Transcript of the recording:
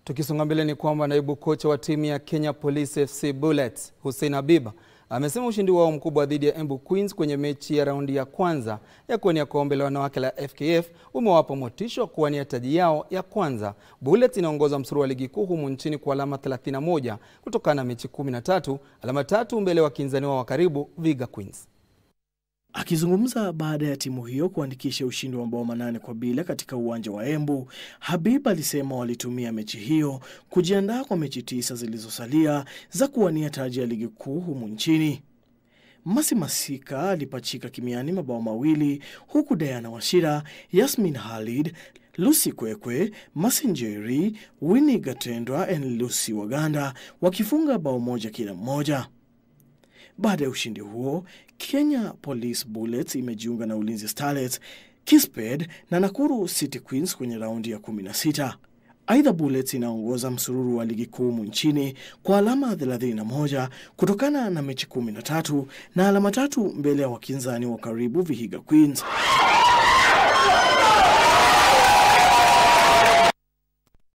Tukisonga mbele ni kwamba naibu kocha wa timu ya Kenya Police FC Bullets Hussein Habiba amesema ushindi wao mkubwa dhidi ya Embu Queens kwenye mechi ya raundi ya kwanza ya kuwania kombe la wanawake la FKF umewapa motisha wa kuwania taji yao ya kwanza. Bullets inaongoza msururu wa ligi kuu humu nchini kwa alama 31 kutokana na mechi 13, alama tatu mbele wa kinzani wao wa karibu Viga Queens. Akizungumza baada ya timu hiyo kuandikisha ushindi wa mabao manane kwa bila katika uwanja wa Embu, Habib alisema walitumia mechi hiyo kujiandaa kwa mechi tisa zilizosalia za kuwania taji ya ligi kuu humu nchini. Masi Masika alipachika kimiani mabao mawili huku Diana Washira, Yasmin Halid, Lucy Kwekwe, Masinjeri, Winnie Gatendwa na Lucy Waganda wakifunga bao moja kila mmoja. Baada ya ushindi huo, Kenya Police Bullets imejiunga na Ulinzi Starlets, Kisped na Nakuru City Queens kwenye raundi ya 16. Aidha, Bullets inaongoza msururu wa ligi kuu nchini kwa alama 31 kutokana na mechi 13 na alama tatu mbele ya wakinzani wa karibu Vihiga Queens.